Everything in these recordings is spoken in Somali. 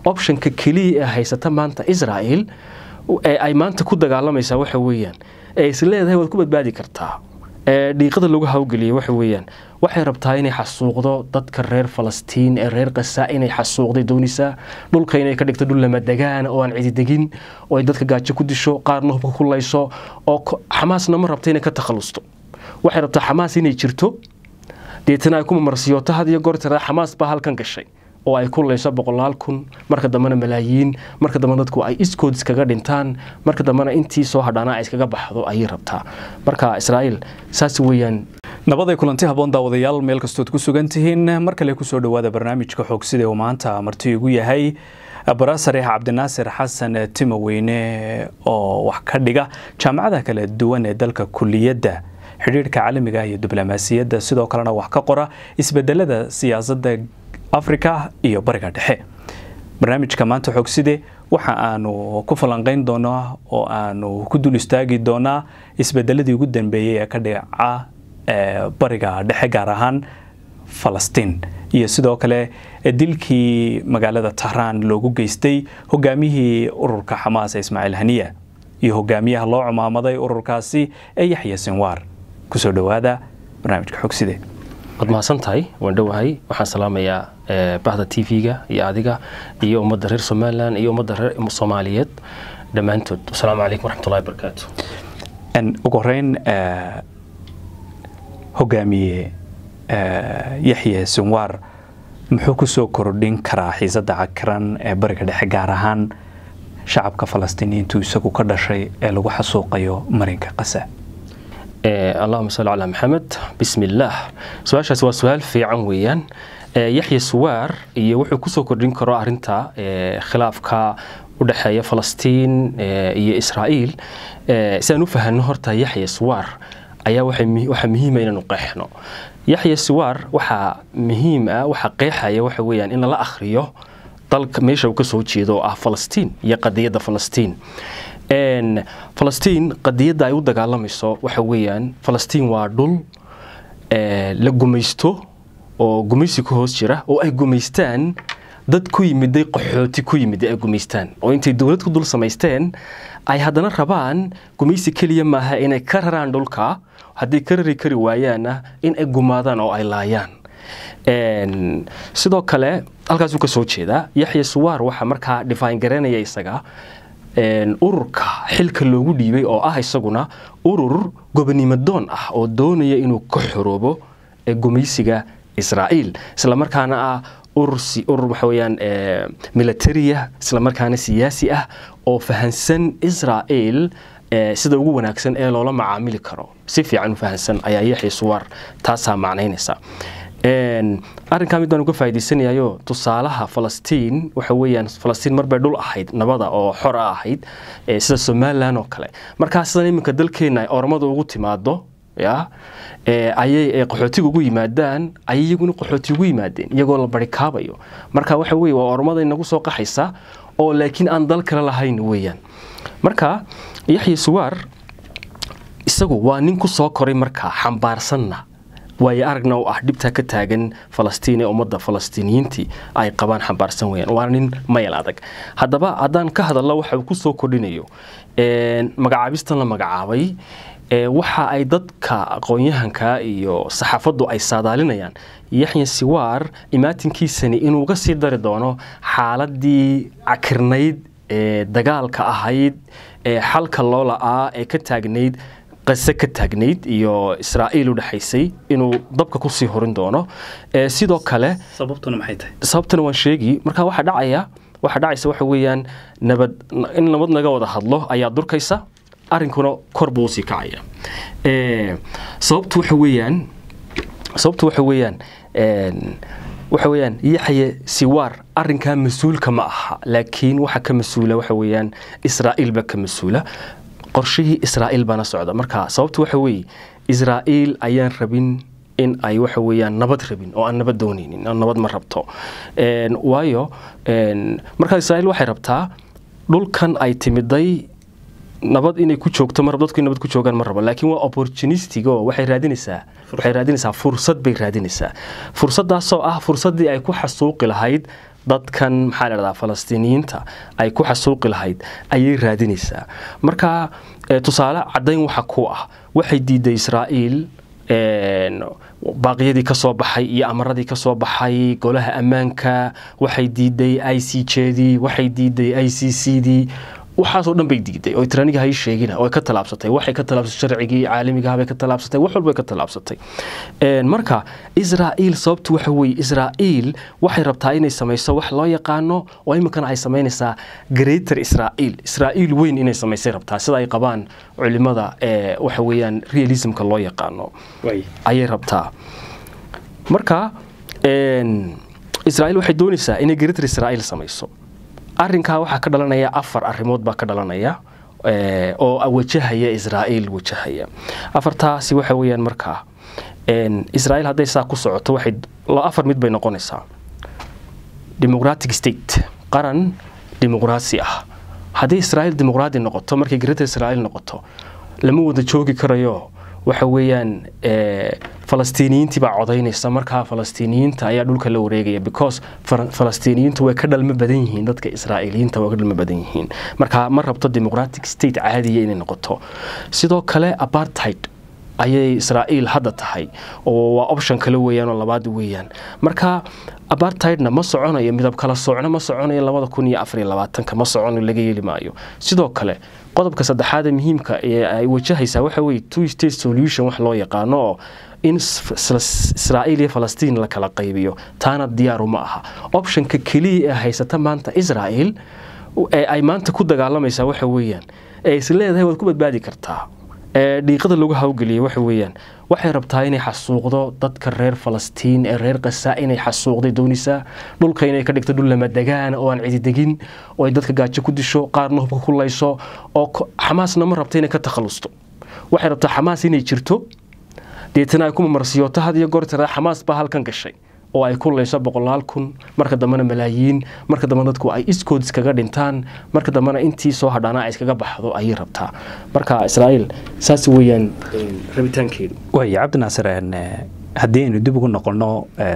optionka keliya ee haysata maanta israel ee ay maanta ku dagaalamaysaa waxa weeyaan ee is leedahay waad ku badbaadi kartaa ee dhiiqada lagu hawgeliyay waxa weeyaan waxay rabtaa inay xasuuqdo dadka reer falastiin ee reer qasa inay xasuuqday doonaysaa dhulka inay ka dhigto dhul lamadegaan oo aan cididegin oo ay dadka gaajo ku disho qaarna hubka ku layso oo xamaasna ma rabta inay ka takhalusto waxay rabtaa xamaas inay jirto deetana ay ku mamarsiyoto had iyo goor tiraa xamaas baa halkan gashay oo ay ku layso boqolaal kun marka dambena malaayiin marka dambena dadku ay iskood iskaga dhintaan marka dambena intii soo hadhaana ay iskaga baxdo ayay rabtaa marka israa'iil saas weeyaan nabaday kulanti haboon daawadayaal meel kastood ku sugan tihiin mar kale kusoo dhowaada barnaamijka xogsida uu maanta marti igu yahay barasareex cabdinaasir xasan timoweyne oo wax ka dhiga jaamacadaha kala duwan ee dalka kuliyadda xidhiirhka caalamiga iyo diblomaasiyadda sidoo kalena wax ka qora isbedelada siyaasadda afrika iyo bariga dhexe barnaamijka maanta xogside waxa aanu ku falanqeyn doonaa oo aanu ku dul istaagi doonaa isbedeladii ugu dambeeyey ee ka dhica bariga dhexe gaar ahaan falastiin iyo sidoo kale dilkii magaalada tahraan loogu geystay hogaamiyihii ururka xamaas ismaaciil haniya iyo hogaamiyaha loo cumaamaday ururkaasi ee yaxya sinwaar kusoo dhowaada barnaamijka xogside waad mahadsan tahay waan dhowahay waxaan salaamayaa bahda t v-ga iyo adiga iyo ummadda reer somalilan iyo ummadda reer soomaaliyeed dhammaantood asalaamu calaykum waraxmatullahi barakaatu ugu horeyn hogaamiye yaxya sinwaar muxuu kusoo kordhin karaa xiisadda cakiran ee bariga dhexe gaar ahaan shacabka falastiiniyiintu isagu ka dhashay ee lagu xasuuqayo marinka qasa allahuma salli calaa maxamed bismi illaah su-aashaas waa su-aal fiican weeyaan yaxya suwaar iyo wuxuu kusoo kordhin karo arinta khilaafka u dhexeeya falastiin iyo israa'iil si aan u fahanno horta yaxya suwaar ayaa waxaa muhiima inaanu qeexno yaxya suwaar waxaa muhiim ah waxaa qeexaya waxa weeyaan in lala akhriyo dalka meesha uu ka soo jeedo oo ah falastiin iyo qadiyadda falastiin falastiin qadiyadda ay u dagaalamayso waxa weeyaan falastiin waa dhul la gumaysto oo gumaysi ku hoos jira oo ay gumaystaan dad ku yimiday qaxooti ku yimiday ay gumaystaan oo intay dowlad ku dul samaysteen ay haddana rabaan gumaysi keliya maaha inay ka raraan dhulka haddii ka rari kari waayaanna in ay gumaadaan oo ay laayaan sidoo kale halkaasuu ka soo jeedaa yaxya suwaar waxaa markaa dhifaan garanaya isaga ururka xilka loogu dhiibay oo ah isaguna urur gobonimodoon ah oo doonaya inuu ka xoroobo gumaysiga israa'iil islamarkaana ah urur waxa weyaan militariya islamarkaana siyaasi ah oo fahansan israa'iil sida ugu wanaagsan ee loola macaamili karo si fiican u fahansan ayaa yaxya suwaar taasaa macnaynaysa arrinkaa mid baan uga faa'idaysanayayo tusaalaha falastiin waxa weeyaan falastiin marbay dhul ahayd nabada oo xor a ahayd sida somalilan oo kale markaa sidan iminka dalkeenna ay ormada ugu timaado ya ayay qaxootiga ugu yimaadaan ayay iyaguna qaxooti ugu yimaadeen iyagoo la barikaabayo marka waxa weye waa ormada inagu soo qaxaysa oo laakiin aan dal kale lahayn weeyaan marka yaxya suwaar isagu waa nin ku soo koray markaa xambaarsanna waayo aragna u ah dhibtaa ka taagan falastiin ee ummadda falastiiniyiintii ay qabaan xambaarsan weyaan waana nin mayal adag haddaba haddaan ka hadalno waxa uu ku soo kordhinayo magacaabistan la magacaabay waxa ay dadka aqoon-yahanka iyo saxaafaddu ay saadaalinayaan yaxya siwaar imaatinkiisani inuu ga sii dari doono xaaladii cakirnayd ee dagaalka ahayd ee xalka loo la-aa ee ka taagnayd qase ka taagnayd iyo israa'iil u dhexaysay inuu dabka kusii horin doono sidoo kale sababtuna maxay tahay sababtana waan sheegi marka waxaa dhacaya waxaa dhacaysa waxa weeyaan nabad in nabad naga wada hadlo ayaa durkaysa arrinkuna kor buu usii kacaya sababtu waxa weeyaan sababtu waxa weeyaan waxa weeyaan yaxye siwaar arrinkaa mas-uulka ma aha laakiin waxa ka mas-uula waxa weeyaan israa'iil baa ka mas-uula qorshihii israa'iil baana socda marka sababtu waxa weeye israa'iil ayaan rabin in ay waxa weeyaan nabad rabin oo aan nabad doonaynin nabad ma rabto waayo markaa israa'iil waxay rabtaa dhulkan ay timiday nabad inay ku joogto mar dadku nabad ku joogaan ma rabo laakiin waa opportunistic oo waxay raadinaysaa waxay raadinaysaa fursad bay raadinaysaa fursadaasoo ah fursaddii ay ku xasuuqi lahayd dadkan maxaa la dhahdaa falastiiniyiinta ay ku xasuuqi lahayd ayay raadinaysaa marka tusaale caddayn waxa ku ah waxay diiday israa'iil baaqyadii ka soo baxay iyo amaradii ka soo baxay golaha ammaanka waxay diiday i c jedii waxay diiday i c c dii waxaasoo dhan bay diiday oo tiraniga hay sheegina oo ka talaabsatay waxay ka talaabsatay sharcigii caalamigaha bay ka talaabsatay wax walba ka talaabsatay marka israa'iil sababtu waxa weeye israa'iil waxay rabtaa inay samayso wax loo yaqaano oo iminkana ay samaynaysaa greater israa'iil israa'iil weyn inay samaysay rabtaa sida ay qabaan culimada ee waxa weeyaan realismka loo yaqaano ayay rabtaa marka israa'iil waxay doonaysaa inay greater israa'iil samayso arrinkaa waxaa ka dhalanaya afar arrimood baa ka dhalanaya oo wajahaya israa'iil wajahaya afartaasi waxa weeyaan markaa israa'iil hadday saa ku socoto waxay afar mid bay noqonaysaa democratic state qaran dimuqraasi ah haddii israa'iil dimuqraadi noqoto markay greater israa'iil noqoto lama wada joogi karayo waxa weeyaan falastiiniyiintii baa codaynaysa markaa falastiiniyiinta ayaa dhulka la wareegaya because falastiiniyiintu way ka dhalmo badan yihiin dadka israa'iiliyiinta way ka dhalmo badan yihiin marka ma rabto democratic state caadiya inay noqoto sidoo kale apartheid ayay israa'iil hadda tahay oo waa option kale weeyaan oo labaad weeyaan marka apartheidna ma soconayo midab kala soocno ma soconayo labada kun iyo afar iyo labaatanka ma socono laga yeeli maayo sidoo kale qodobka saddexaad ee muhiimka ee ay wajahaysaa waxa weeye two state solution wax loo yaqaano oo in israa'iil iyo falastiin la kala qaybiyo taana diyaaru ma aha optionka keliya ee haysata maanta israa'iil ee ay maanta ku dagaalamaysaa waxa weeyaan ee is leedahay waad ku badbaadi kartaa ee dhiiqada lagu hawgeliyay waxa weeyaan waxay rabtaa inay xasuuqdo dadka reer falastiin ee reer qasa inay xasuuqday doonaysaa dhulka inay ka dhigto dhul lamadegaan oo aan cididegin oo ay dadka gaajo ku disho qaarna hubka ku layso oo xamaasna ma rabta inay ka takhalusto waxay rabtaa xamaas inay jirto deetana ay ku mamarsiyooto had iyo goor tiraa xamaas baa halkan gashay oo ay ku layso boqolaal kun marka dambena malaayiin marka dambe dadku ay iskood iskaga dhintaan marka dambena intii soo hadhaana ay iskaga baxdo ayay rabtaa marka israa'iil saas weeyaan rabitaankeedu waaya cabdinaasir haddii aynu dib ugu noqonno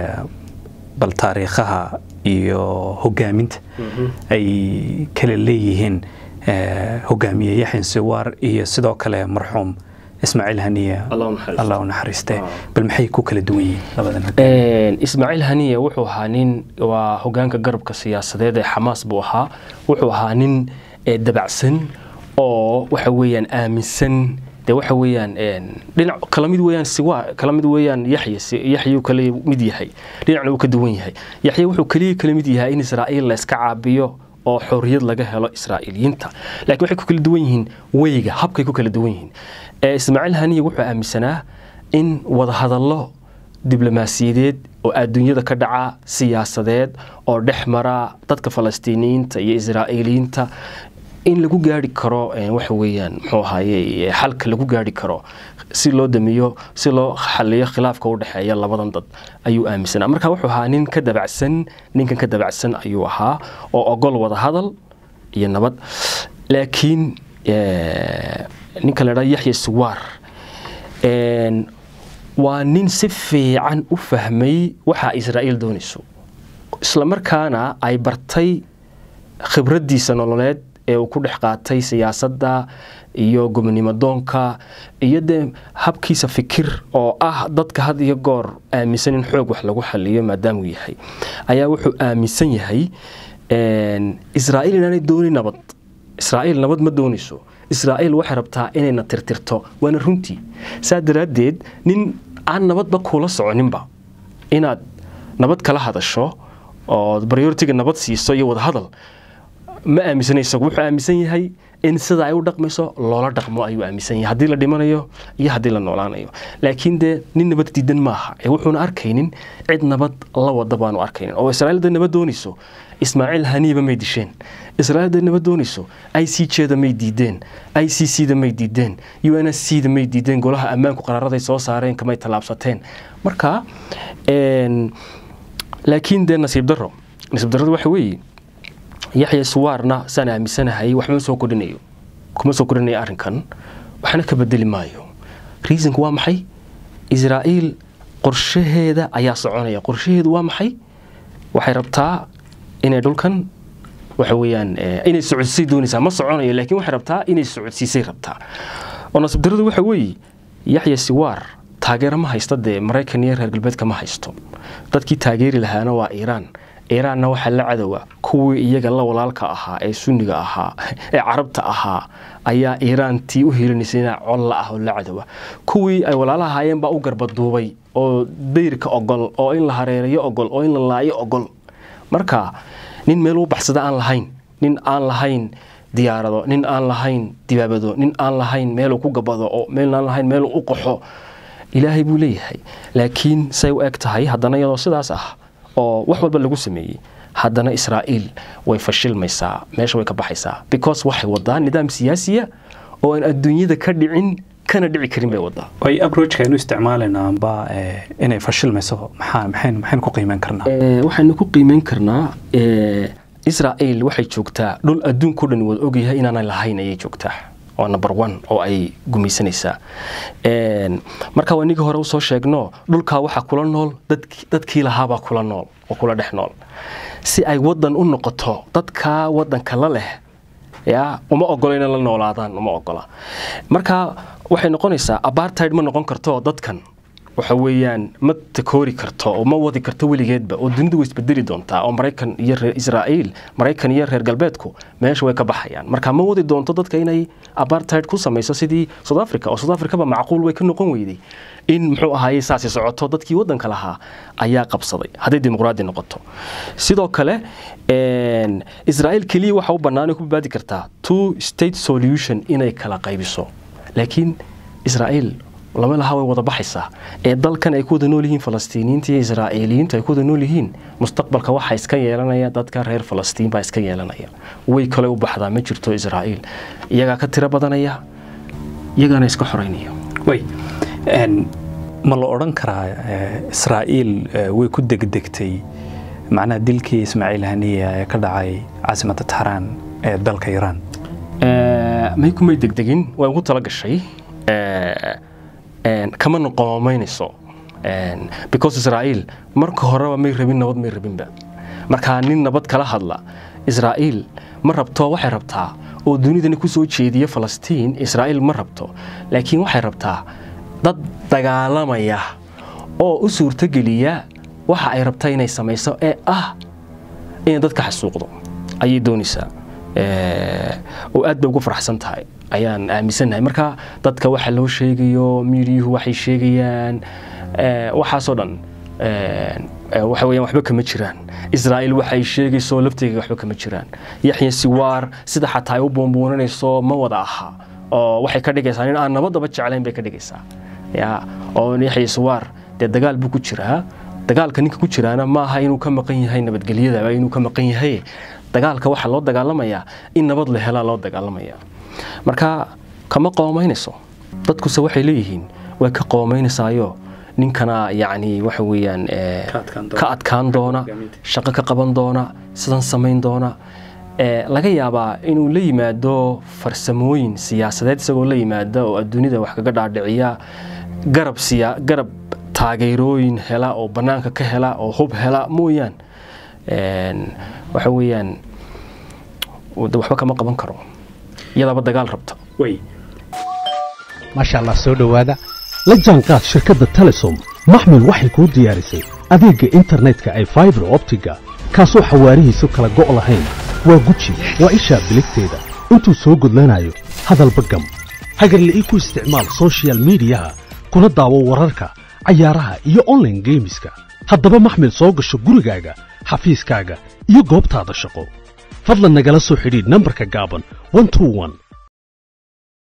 bal taariikhaha iyo hogaaminta ay kala leeyihiin hogaamiye yaxyan siwaar iyo sidoo kale marxuum ismaaciil haniye allah u naxariiste bal maxay ku kala duwan yihiin labadan ismaaciil haniye wuxuu ahaa nin waa hogaanka garabka siyaasadeed ee xamaas buu ahaa wuxuu ahaa nin dabacsan oo waxa weeyaan aaminsan dee waxa weeyaan dhinac kala mid weeyaan siwa kala mid weeyaan yaxye yaxye kale mid yahay dhinacna uu ka duwan yahay yaxye wuxuu kaliya kala mid yahay in israa'iil la iska caabiyo oo xorriyad laga helo israa'iiliyiinta laakiin waxay ku kala duwan yihiin weyga habkay ku kala duwan yihiin ismaaciil haniye wuxuu aaminsanaa in wadahadallo diblomaasiyadeed oo adduunyada ka dhaca siyaasadeed oo dhex mara dadka falastiiniyiinta iyo israa'iiliyiinta in lagu gaari karo waxa weeyaan muxuu ahaye xalka lagu gaari karo si loo damiyo si loo xaliyo khilaafka u dhexeeya labadan dad ayuu aaminsanaa marka wuxuu ahaa nin ka dabacsan ninkan ka dabacsan ayuu ahaa oo ogol wada hadal iyo nabad laakiin ninka la dhaa yaxya suwaar waa nin si fiican u fahmay waxa israa'iil doonayso islamarkaana ay bartay khibraddiisa nololeed ee uu ku dhex qaatay siyaasadda iyo gobonimo doonka iyo dee habkiisa fikir oo ah dadka had iyo goor aaminsan in xoog wax lagu xaliyo maadaamuu yahay ayaa wuxuu aaminsan yahay israa'iil inaanay doonin nabad israa'iil nabad ma doonayso israa'iil waxay rabtaa inayna tirtirto waana runtii saa daraaddeed nin aan nabadba kula soconinba inaad nabad kala hadasho oo prioritiga nabad siiso iyo wadahadal ma aaminsana isagu wuxuu aaminsan yahay in sida ay u dhaqmayso loola dhaqmo ayuu aaminsan yahay haddii la dhimanayo iyo haddii la noolaanayo laakiin dee nin nabad diidan maaha ee wuxuuna arkaynin cid nabad la wada baanu arkaynin oo israa'iil dee nabad doonayso ismaaciil haniiba may disheen israa'iil dee nabad doonayso i c jeeda may diideen i c c da may diideen u n s c da may diideen golaha ammaanku qaraaraday soo saareen kamay tallaabsateen marka laakiin dee nasiib daro nasiib darradu waxa weeye yaxya suwaarna saan aaminsanahay waxma soo kordhinayo kuma soo kordhinayo arrinkan waxna ka bedeli maayo reasonku waa maxay israa'iil qorshaheeda ayaa soconaya qorshaheedu waa maxay waxay rabtaa inay dhulkan waxa weeyaan inay socodsisay doonaysaa ma soconayo laakiin waxay rabtaa inay socodsiisay rabtaa oo nasiib darradu waxa weeye yaxya siwaar taageero ma haysta dee maraykan iyo reer galbeedka ma haysto dadkii taageeri lahaana waa iiraan iiraanna waxaa la cadowa kuwii iyaga la walaalka ahaa ee sunniga ahaa ee carabta ahaa ayaa iiraantii u hiilinaysay inaa colla ah oo la cadowa kuwii ay walaalaha ahaayeen baa u garbaduubay oo dayrka ogol oo in la hareerayo ogol oo in la laayo ogol marka nin meel u baxsada aan lahayn nin aan lahayn diyaarado nin aan lahayn dibaabado nin aan lahayn meeluu ku gabado oo meel aan lahayn meeluu u qaxo ilaahay buu leeyahay laakiin say u eg tahay haddana iyadoo sidaas ah oo wax walba lagu sameeyey haddana israa'iil way fashilmaysaa meesha way ka baxaysaa because waxay wadaa nidaam siyaasiya oo aan adduunyada ka dhicin kana dhici karin bay wadaa way abrojka aynu isticmaalaynaa amba inay fashilmayso maxaa maxaynu maxaynu ku qiimeyn karnaa waxaynu ku qiimeyn karnaa israa'iil waxay joogtaa dhul adduunka o dhan wada ogyahay inaanay lahayn ayay joogtaa waa number one oo ay gumaysanaysaa marka waa inigii hore usoo sheegno dhulkaa waxaa kula nool dadkii lahaabaa kula nool oo kula dhex nool si ay wadan u noqoto dadkaa wadanka la leh ya uma ogola inay la noolaadaan uma ogola marka waxay noqonaysaa apartheid ma noqon karto dadkan waxa weeyaan ma takoori karto oo ma wadi karto weligeedba oo dunidu way isbedeli doontaa oo maraykan iyo reer israa'iil maraykan iyo reer galbeedku meesha way ka baxayaan marka ma wadi doonto dadka inay apartheid ku samayso sidii south africa oo south africa ba macquul way ka noqon weyday in muxuu ahaayey saasi socoto dadkii wadanka lahaa ayaa qabsaday hadday dimuqraadi noqoto sidoo kale israa'iil keliya waxa u bannaan ku badbaadi kartaa two state solution inay kala qaybiso laakiin israa'iil lama laha way wada baxaysaa ee dalkan ay ku wada nool yihiin falastiiniyiinta iyo israa'iiliyiintu ay ku wada nool yihiin mustaqbalka waxaa iska yeelanaya dadka reer falastiin baa iska yeelanaya way kale u baxdaa ma jirto israa'iil iyagaa ka tiro badanaya iyagaana iska xoreynaya way ma la odhan karaa israa'iil way ku degdegtay macnaha dilkii ismaaciil haniya ee ka dhacay caasimadda tahraan ee dalka iiraan may kumay degdegin way ugu tala gashay kama noqoomaynayso because israa'iil marka horeba may rabin nabad may rabinba markaa nin nabad kala hadla israa'iil ma rabto waxay rabtaa oo dunidana ku soo jeediya falastiin israa'iil ma rabto laakiin waxay rabtaa dad dagaalamaya oo u suurtogeliya waxa ay rabta inay samayso ee ah inay dadka xasuuqdo ayay doonaysaa oo aad bay ugu faraxsan tahay ayaan aaminsannahay marka dadka waxa loo sheegayo miidiyuhu waxay sheegayaan waxaasoo dhan waxa weeyaan waxba kama jiraan israa'iil waxay sheegayso lafteega waxba kama jiraan yaxya siwaar sida xataa ay u buunbuunanayso ma wada aha oo waxay ka dhigaysaa nin aan nabadaba jeclayn bay ka dhigaysaa ya oo yaxya siwaar dee dagaal buu ku jiraa dagaalka ninka ku jiraana ma aha inuu ka maqan yahay nabadgelyada inuu ka maqan yahay dagaalka waxaa loo dagaalamayaa in nabad la helaa loo dagaalamaya marka kama qoomaynayso dadkuse waxay leeyihiin way ka qoomaynaysaayo ninkana yacni waxa weeyaan ka adkaan doona shaqo ka qaban doona sidan samayn doona laga yaabaa inuu la yimaado farsamooyin siyaasadeed isagoo la yimaada oo adduunyada wax kaga dhaadhiciya garab siya garab taageerooyin hela oo bannaanka ka hela oo hub hela mooyaan waxa weeyaan waxba kama qaban karo iyadaaba dagaal rabta maasha allah soo dhowaada la jaanqaad shirkadda telesom maxmil waxay kuu diyaarisay adeegga internetka ay faibar optiga kaasoo xawaarihiisu kala go' lahayn waa guji waa ishaa biligteeda intuu soo gudlanayo hadalba gam hagarle ii ku isticmaal sochial midiyaha kuna daawo wararka cayaaraha iyo onlaine geemiska haddaba maxmil soo gasho gurigaaga xafiiskaaga iyo goobtaada shaqo fadlan nagala soo xidhiidh nambarka gaaban